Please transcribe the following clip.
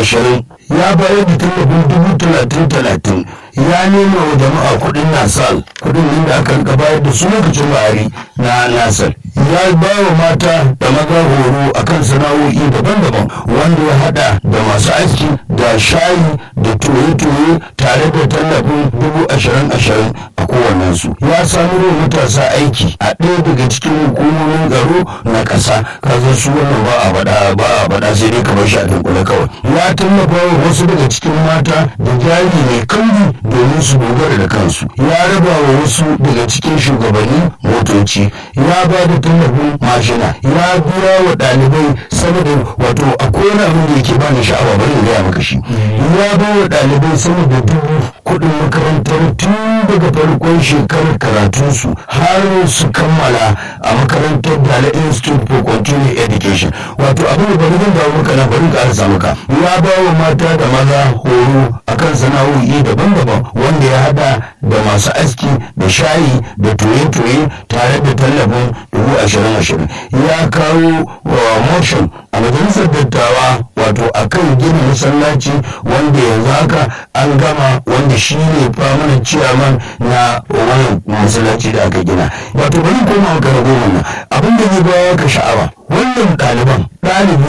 ashirin ya bayar da tallafin dubu talatin talatin ya nema wa jama'a kuɗin nasal kuɗin nan da aka rika bayar da su lokacin bahari na nasal ya ba wa mata da maza horo akan sana'o'i daban-daban wanda ya hada da masu aiki da shayi da toye-toye tare da tallafin dubu ashirin ashirin a kowannensu ya samu wa matasa aiki a ɗaya daga cikin hukumomin tsaro na ƙasa kaza su wannan ba a faɗa ba a faɗa sai dai kamar shi a dunkule kawai ya tallafa wa wasu daga cikin mata da jari mai kambi domin su dogara da kansu ya raba wa wasu daga cikin shugabanni motoci ya ba da tallafin mashina ya biya wa ɗalibai sama da wato a kowane abin da yake bani sha'awa bari in gaya maka shi ya ba wa ɗalibai sama da dubu kuɗin makarantar tun daga farkon shekarar karatunsu har su kammala a makarantar Dala Institute for Continuing Education wato abin da bari zan dawo maka na bari ka arsa maka ya ba wa mata da maza horo akan sana'o'i daban-daban wanda ya hada da masu aski da shayi da toye-toye tare da tallafin dubu ashirin ashirin ya kawo wa motion a majalisar dattawa wato akan gina masallaci wanda yanzu haka an gama wanda shi ne famanin ciyaman na wannan masallaci da aka gina wato bari koma maka na goma nan abin da zai bawa ka sha'awa wannan ɗaliban ɗalibi